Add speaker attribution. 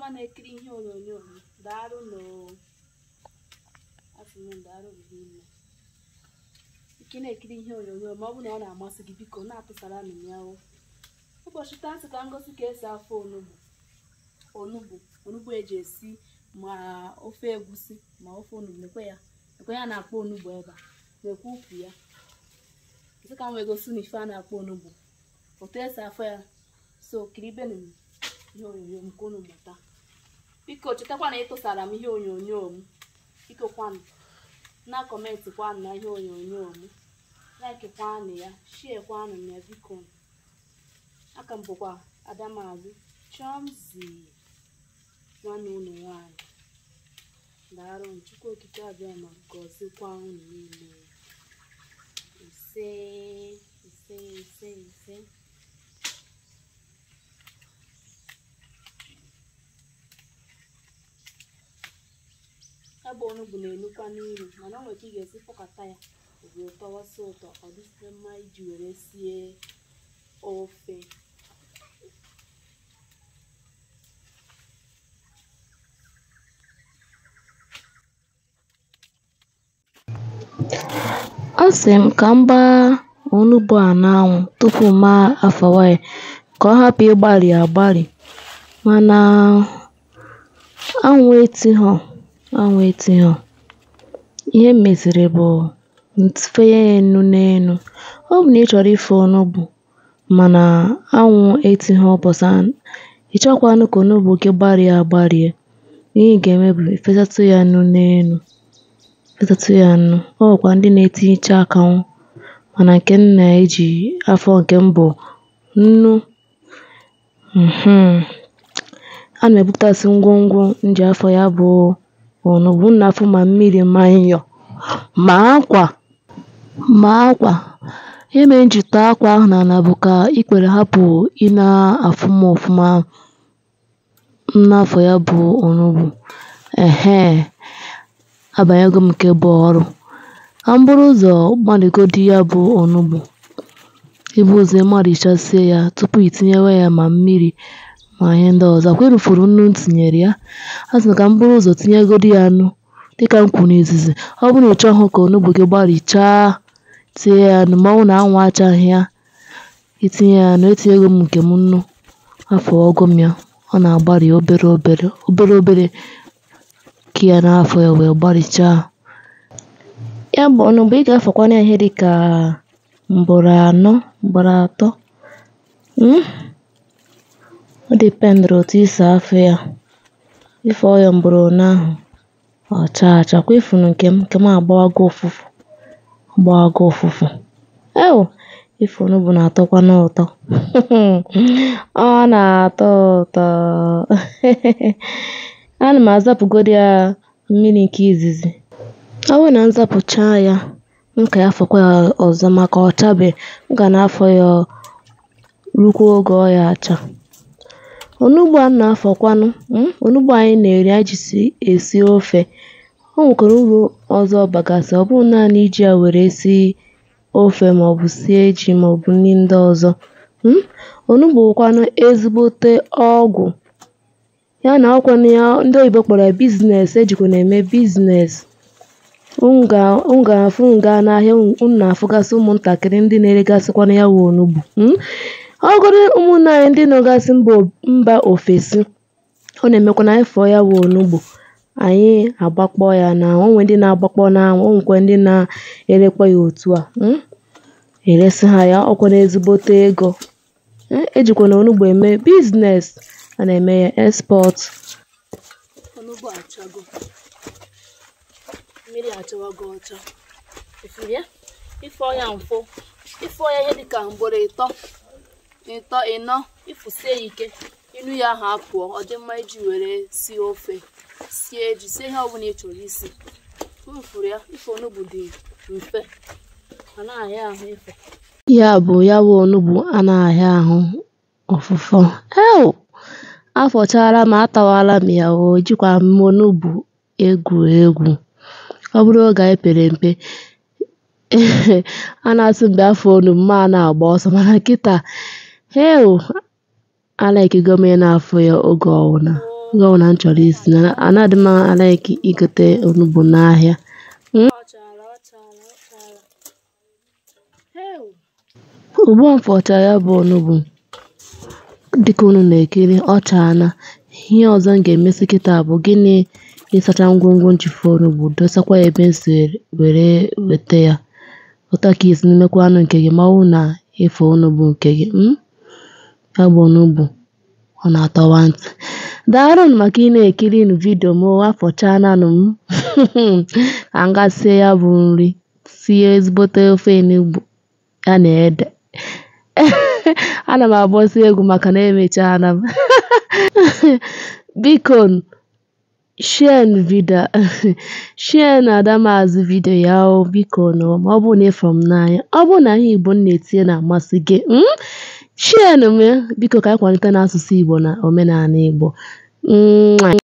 Speaker 1: na-ekiri ihe onyonyo m daalụ nụ asị m daalụ rinne ike na-ekiri ihe onyonyo ma ọ bụ na ọ na-amasị gị biko na-atụsara m ya o ụbọchị taa sị ka ngosi ka esi afọ onugbu onugbu onugbu eji esi ma ofe egusi ma ofe onugbu nekwe ya nekwe ya na-akpọ onugbu ebe a nekwe ukwu ya sị ka m wee gosi na ife a na-akpọ onugbu otu esi afọ ya so kiribenu m ihe onyonyo m ka unu mụta biko chetakwa na ịtụsara m ihe onyonyo m biko kwanụ na kọmentị kwanụ na ihe onyonyo m like kwanụ ya shie kwanụ ya biko aka m bụkwa adamazụ chọmzi nwanne unu nwanyị daalụ m chukwu okike abịa ma gọzikwa unu niile ise ise ise ise ebe onugbu na-enukwa n'iru mana o nwere ka ị ga-esi fọkọta ya obodo tọwasị ụtọ ọ dịsịrị mma iji were sie ofe
Speaker 2: a sị m ka m gbaa onugbu a n'anwụ tupu m afawa ya ka ọ hapụ ịgbari agbari mana anwụ etighọ anwụ etighọ ihe m meziri bụ nfenye ya enu n'enu ọ bụ na ị chọrọ ife onugbu mana anwụ etighọ ụbọchị ahụ ị chọkwanụ ka onugbu gị gbarie agbarie ihe ị ga-eme bụ ifesatụ ya nnu n'enu fesatụ ya nnu ọ nwekwa ndị na-etinyecha akanwụ mana nke m na-eji afọ nke m bụ nnu mhm ana m ebutasị ngwongwo m ji afọ ya bụ onugbu m na-afụ ma mmiri ma nyọ ma akwa ma akwa ihe mere m ji tọọ akwa ahụ n'ala bụ ka ikpere hapụ ị na-afụ m ọfụma m na-afọ ya bụ onugbu ehee abanyego m nke bụ ọrụ ka m buru ụzọ gbalịgodi ya bụ onugbu ibu ụzọ ịmalichasie ya tupu itinyewe ya ma mmiri ma ihe ndị ọzọ akwa erufuru nnu m tinyere ya a sị m ka m buru ụzọ tinyegodi ya nnu dịka m kwuru n'izizi ọ bụrụ na ị chọghị ka onugbu gị gbarichaa tie ya nnu ma ọ bụrụ na anwụ achaghị ya itinye ya nnu etinyego m nke m nnu afọwago m ya ọ na-agbari obere obere obere obere ka ya n'afọ ya wee gbarichaa ya bụ onugbu ị ga-afọkwana ya ihe dịka mgboro anọ mgboro atọ um ọ dịpendịrị otu i si afọ ya ịfọọ ya mgboro one ahụ ọ chaa acha kwa ifunu nke m nke m agbawago ụfụfụ ọ gbawago ụfụfụ ew ife onugbu na-atọkwanụ ụtọ ọ na-atọ ụtọ ana m azapụgodi ya mmiri nke izizi ọ bụrụ na m zapụchaa ya m ka ya fọkwa ya ọzọ maka ọ chabe m ga na-afọ ya rukwa oge ọ ya acha onugbu a m na-afọkwanụ um onugbu anyị na-eri anyị ji esi ofe o nwekwara uru ọzọ ọ bagasị ọ bụghị naanị iji ya were sie ofe maọbụ sie ji maọbụ nri ndị ọzọ um onugbu bụkwanụ ezigbote ọgwụ ya na ọkwanụ ya ndị oyibo kpọrọ ya biznes ejikwana eme biznes unu ga-afụ m gaa n'ahịa unu na-afụgasị ụmụntakịrị ndị na-eregasịkwanụ ya wụ onugbu um ọgụrụ ụmụnne anyị ndị nọgasị mba ofesi ọ na-emekwana anyị fọọ ya wụ onugbu anyị agbakpọọ ya n'anwụ o nwee ndị na-agbakpọ n'anwụ o nwekwa ndị na-erekwa ya otu a um eresị ha ya ọkwanụ ezigbote ego um ejikwana onugbu eme biznes a na-eme ya export
Speaker 1: onugbu achago mmiri achawago ọcha ifuru ya ịfọ ya mfụ ịfọ ya ihe dịka mgboro ịtọ ịtọ ịnọ ịfụsie ya ike inu ya ahụ apụọ ọ dị mma iji were sie ofe sie ji sie ihe ọbụla ị chọrọ isi ifuru ya ife onugbu dị mfe ọ na-ahịa ahụ ife
Speaker 2: ya bụ ya bụ onugbu anaghị ahụ ọfụfọ ew afọchara m atawala m ya o ejikwa m onugbu egwu egwu ọ bụrụ oge anyị pere mpe a na-asị mgbe afọ onugbu ma na-agba ọsọ mana kịta heu alaikego m ị na-afụ ya oge ọwụna
Speaker 1: oo
Speaker 2: oge ọbụla m chọrọ isi na anaghị m alaiki igote onugbu n'ahịa
Speaker 1: Ọ chara, ọ chara, ọ chara. Heu!
Speaker 2: ugbu a m fọchara ya bụ onugbu dịka unu na-ekiri ọ chaana ihe ọzọ m ga-emesi kịta bụ gịnị ịsacha ngwongwo njifu onugbu dosakwa ya ebe m si were weta ya ụta ka isi n'imekwa anụ nke gị ma ọ bụrụ na ịfọ onugbu nke gị mm? ya bụ onugbu ọ na-atọwa ntị daalụnụ maka ị na-ekiri nụ vidio m afọchaananụ m ka m gaa sie ya bụ nri sie ezigbote ofe enugbu ya na ede ana m agbọsi egwu maka na emechaala m biko share vidio share na adamazụ vidio ya o biko nụ ma ọ bụrụ na ịfụrụ m n'anya ọ bụrụ na ihe igbo m na-etinye na-amasị gị mm? share nụ m biko ka anyị kwalite n'asụsụ igbo na omenala igbo Mwah.